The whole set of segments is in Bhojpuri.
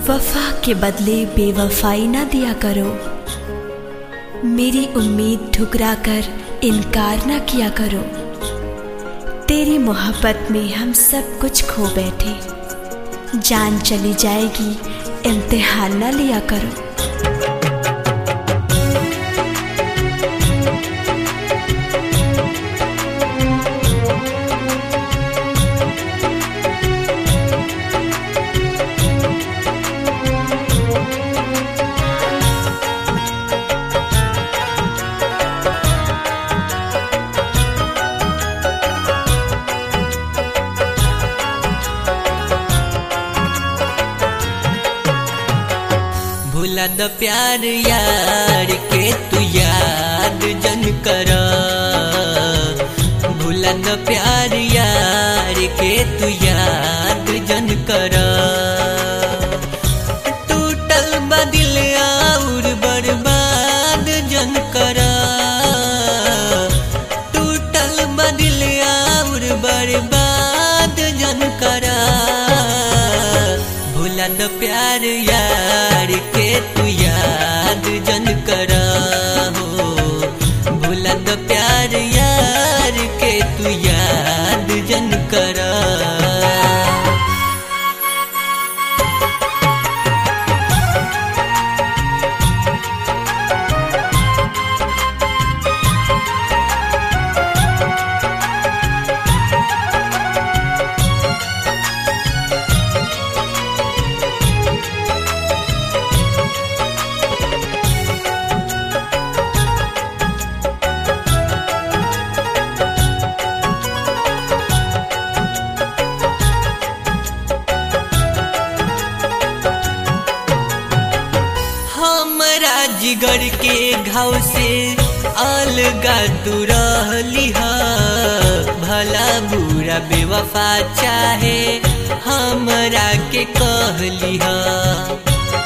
वफा के बदले बेवफाई ना दिया करो मेरी उम्मीद ठुकरा कर इनकार ना किया करो तेरी मोहब्बत में हम सब कुछ खो बैठे जान चली जाएगी इम्तिहान ना लिया करो भूला द प्यार यार के तू याद जन कर भूला द प्यार यार के तू याद जन कर टूटल बदिल और बर्बाद जन कर टूटल बदिल और बर्बाद जन कर भूला द प्यार यार के तू याद जन कर हो भूला द प्यार यार के तू याद जन कर हमरा जिगर के घाव से अलगा तू रहली ह भला बुरा बेवफा चाहे हमरा के कहली ह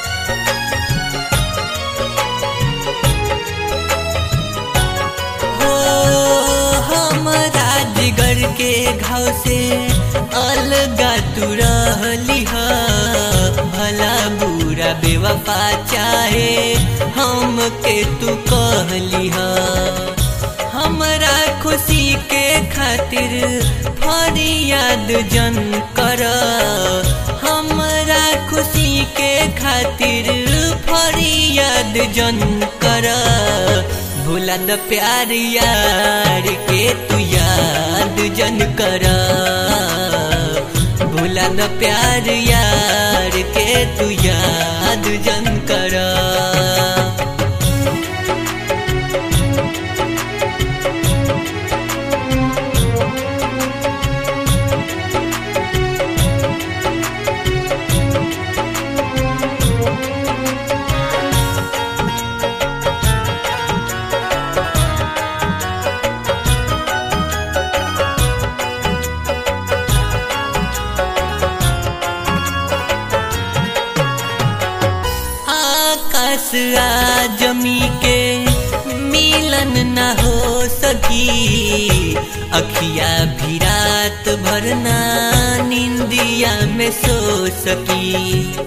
हो हमरा जिगर के घाव से अलगा तू रहली ह भला बुरा बेवफा चाहे हम के तू कहली ह हमरा खुशी के खातिर फरियाद जन कर हमरा खुशी के खातिर फरियाद जन कर भूला द प्यार यार के तू याद जन कर भूला द प्यार यार के तू याद जन कर आकाश आ जमी के मिलन न हो सकी अखिया भी रात भरना निंदिया में सो सकी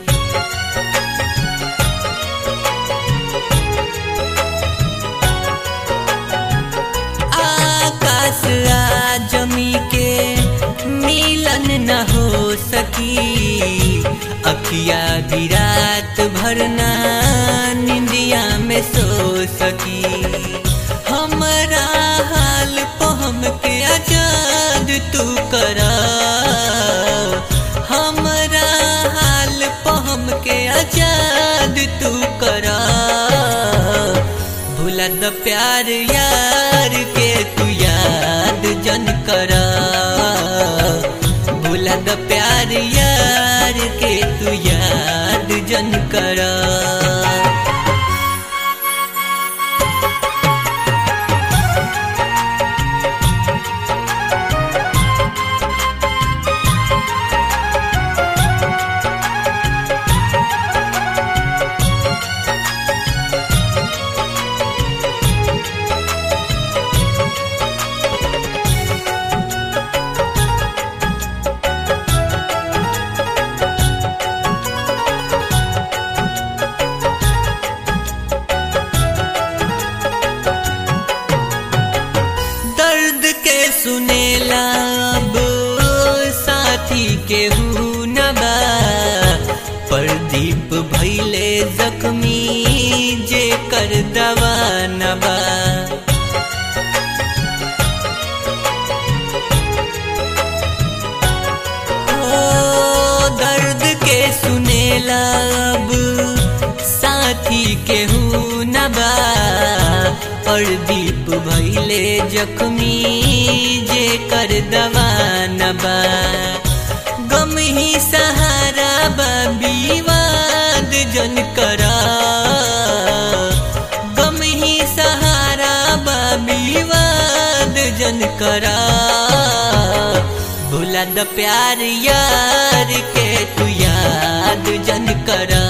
आकाश आ जमी के मिलन न हो सकी अखिया भी रात भरना निंदिया में सो सकी हमरा हाल पहम के आजाद तू करा हमरा हाल पहम के आजाद तू करा भूला द प्यार यार के तू याद जन करा भूला द प्यार यार के तू याद जन करा केहू न बा प्रदीप भैले जख्मी जे कर दवा न बा ओ दर्द के सुनेला अब साथी केहू न बा और दीप भैले जख्मी जे कर दवा न बा गम ही सहारा बा विवाद जन करा गम ही सहारा बा विवाद जन करा भूला द प्यार यार के तू याद जन करा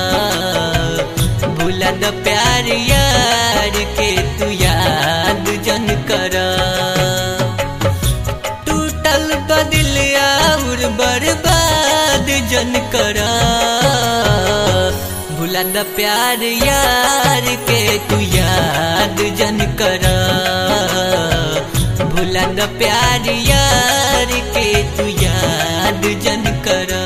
भूला द प्यार यार के तू याद जन करा टूटल बदिल और बर्बाद जन करा भूला द प्यार यार के तू याद जन करा भूला द प्यार यार के तू याद जन करा